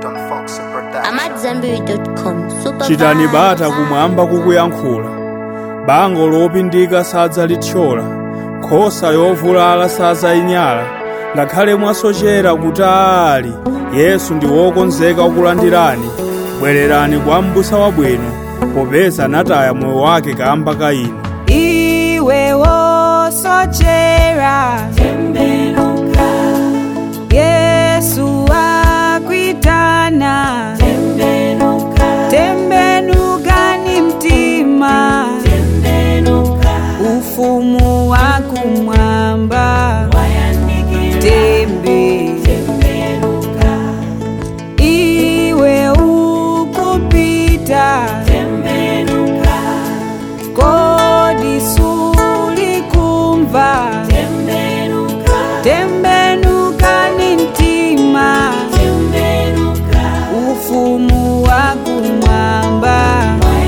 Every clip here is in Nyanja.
amadzambiri.com super chitani bata kumwamba kukuyankhula bango lopindika sadzalithyola nkhosa yovulala sadzayinyala ngakhale mwasochera kutali yesu ndi wokonzeka kukulandirani bwererani kwa m'busa wabwino popeza anataya moyo wake kamba ka inu iwe wosochera tembenuka yesu akwitana tembenuka tembenuka ni mtima tembenuka ufumu wa kumwamba tembe tembenuka iwe ukupita tembenuka kodi sulikumva tembenuka tembenuka ni mtima tembenuka ufumu wa kumwamba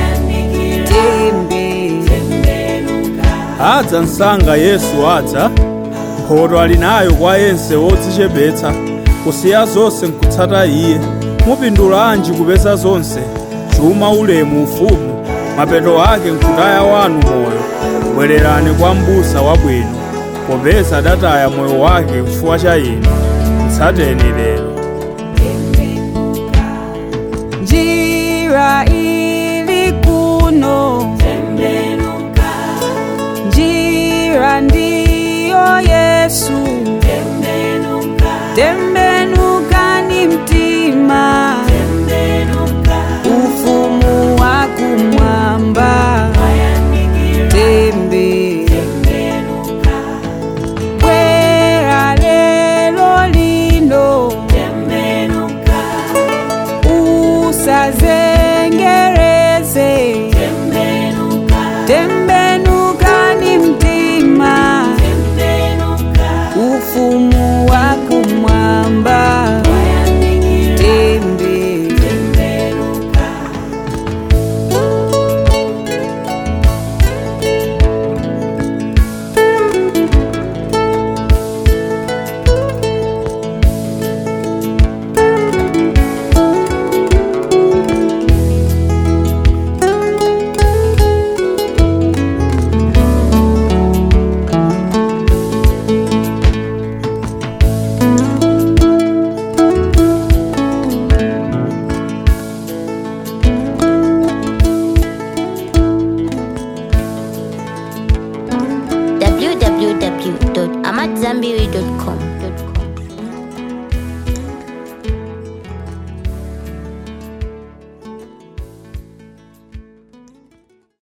tembe tembenuka adza msanga yesu adza mphoto ali nayo kwa yense wodzichepetsa kusiya zonse nkutsata iye mupindulanji kupeza zonse chuma ulemu ufumu mapeto ake nkutaya wanu moyo bwererani kwa m'busa wabwino popeza adataya moyo wake chifukwa cha inu mtsateni lero njira ili kuno tembenuka njira ndiyo yesu tembenuka tembenuka ni mtima